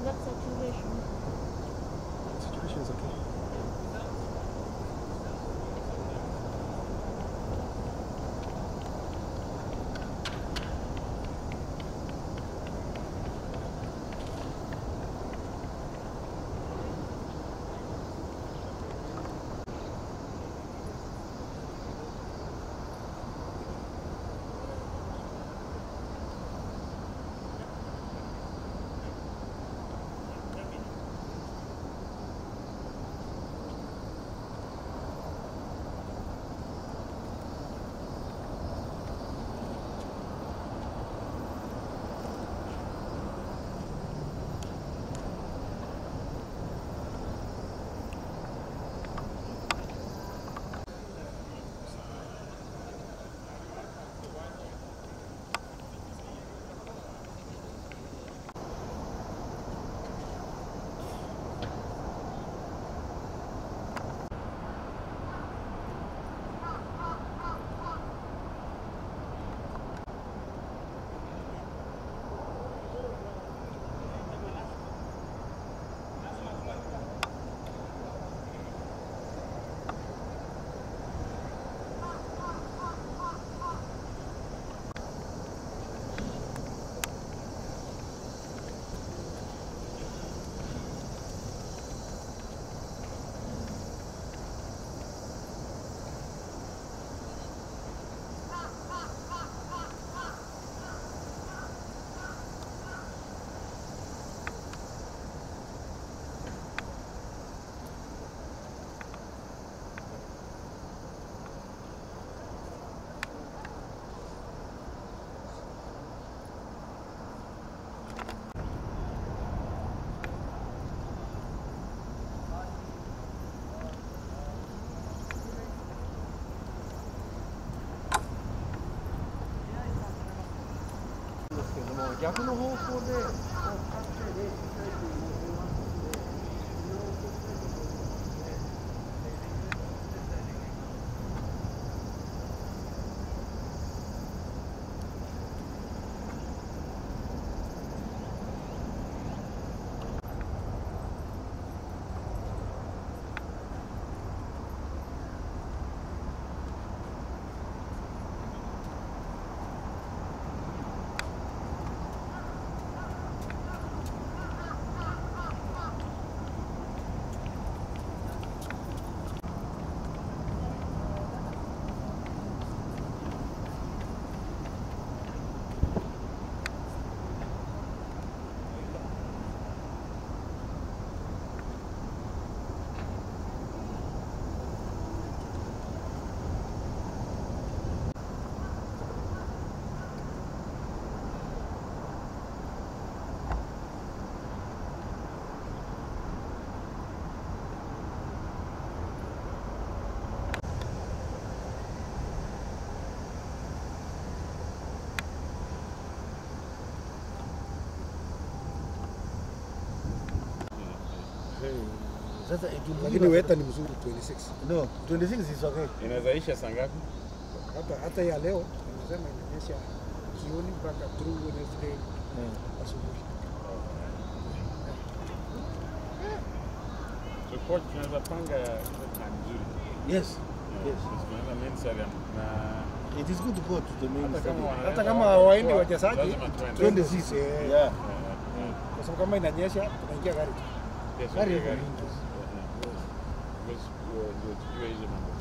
that saturation. Situation is okay.逆の方向でこう立って練習したいという要望があったので、それを送ったいと思いますね。 Sasa Lakini ikiwa weta ni mzuri 26. no 26 is okay. Inawezaisha saa ngapi? Hata hata ya leo nimesema inanyesha jioni mpaka through Wednesday asubuhi. So coach, tunaweza panga time nzuri. Yes. Yes. Tunaweza main stadium na It is good to go to the main hata kama stadium. wanaweza Hata kama watu hawaendi kwa- wachezaji, lazima tuende. twende sisi. eh. Yeah. Eh, Kwa sababu kama inanyesha tunaingia gari. yes, Gari okay, iko gari. mingi. Eh, eh. Because, uh, ndio tujue hizo mambo